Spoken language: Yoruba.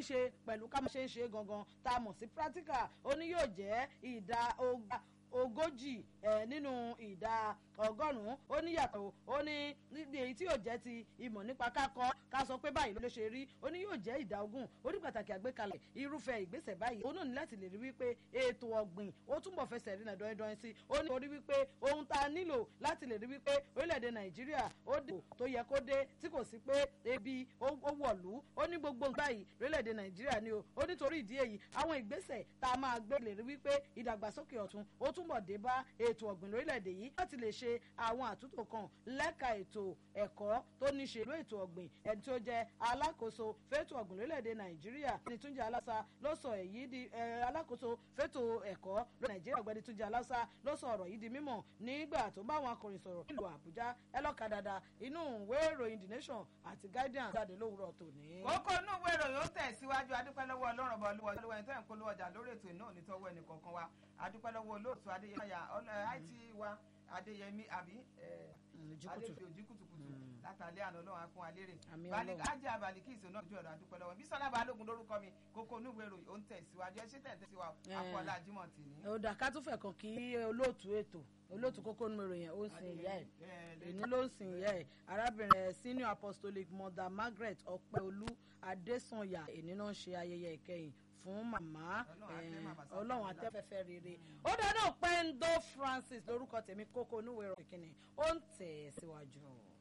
ṣe pẹ̀lú ká máa ṣe ń ṣe gangan tá a mọ̀ sí practical ó ní yóò jẹ́ ìdá ogójì nínú ìdá ọgọ́rùn-ún ó ní yàtọ̀ ó ní níbi èyí tí yóò jẹ́ ti ìmọ̀ nípa kákọ́ ká sọ pé báyìí ló ṣe rí ó ní yóò jẹ́ ìdá ogún ó ní pàtàkì àgbékalẹ̀ irúfẹ́ ìgbésẹ̀ báyìí ó náà ní láti lè rí wípé ètò ọ̀gbìn ó túnbọ̀ fẹsẹ̀ rí nàdọ́ ẹ̀dọ́ sí ó ní orí wípé ohun tá a nílò láti lè rí wípé orílẹ̀-èdè nàìjíríà ó dé tó yẹ kó dé tí kò sí pé ebi ó wọ̀lú ó ní gbogbo báyìí orílẹ̀-èdè nàìjíríà ni o ó nítorí ìdí èyí àwọn ìgbésẹ̀ tá a máa gbé lè rí wípé ìdàgbàsókè ọ̀tun ó túnbọ̀ dé bá ètò ọ̀gbìn lórílẹ̀‐èdè yìí láti lè ṣe àwọn àtúntò kan lẹ́ka ètò ẹ̀kọ́ tó ní ṣe ló ètò ọ̀gbìn ẹni tó jẹ́ alákòóso fẹ́tò ọ̀gbìn lórílẹ̀‐èdè nàìjíríà ní túnjẹ aláṣà ló sọ èyí di alákòóso fẹ́tò ẹ̀kọ́ lórílẹ̀ nàìjíríà ọ̀gbẹ́ni túnjẹ aláṣà ló sọ ọ̀rọ̀ yìí di mímọ̀ nígbà tó bá àwọn akọrin sọ̀rọ̀ nílùú àbújá ẹlọ́ka dada inú ìwé ìròyìn the nation àti guardian jáde lówùrọ̀ tòní. kókó inú ìwé ìròyìn ó tẹ̀síwájú adúpẹ́ lọ́wọ́ ọlọ́run ọba olúwa olúwa ẹni tẹ́ ń polówó ọjà lórí ètò ìnáwó nítọ́wọ́ ẹnì kọ̀ọ̀kan wa adúpẹ́ lọ́wọ́ olóòtú adéyẹmí it wa adéyẹmí àbí adéyẹmí ojú kùtùkùtù látàlẹ́ àná ọlọ́run akún alérè ajé abalẹ̀ kí ìṣòro náà ju ọ̀rọ̀ adúpẹ́ lọ́wọ́ bí sọlá balógun lórúkọ mi kókó inú ìwé ìròyìn ó ń tẹ̀síwájú ẹ ṣe tẹ̀ tẹ̀síwájú akọ́lá jimoh tì ní. ó dà ká tún fẹ̀ kàn kí olóòtú ètò olóòtú kókó inú ìròyìn ó ń sin ìyá ẹ̀ èyí ló ń sin ìyá ẹ̀ arábìnrin senior apostolic mother margaret ọpẹ́olú adésànyà èní náà ń ṣe ayẹyẹ ìkẹyìn fún màmá ọlọ́run atẹ́fẹ́fẹ́ rere ó dáná pẹ́ńdó francis lórúkọ tèmi kókó onúwèé rọ̀ kìkìnnì ó ń tẹ̀ síwájú.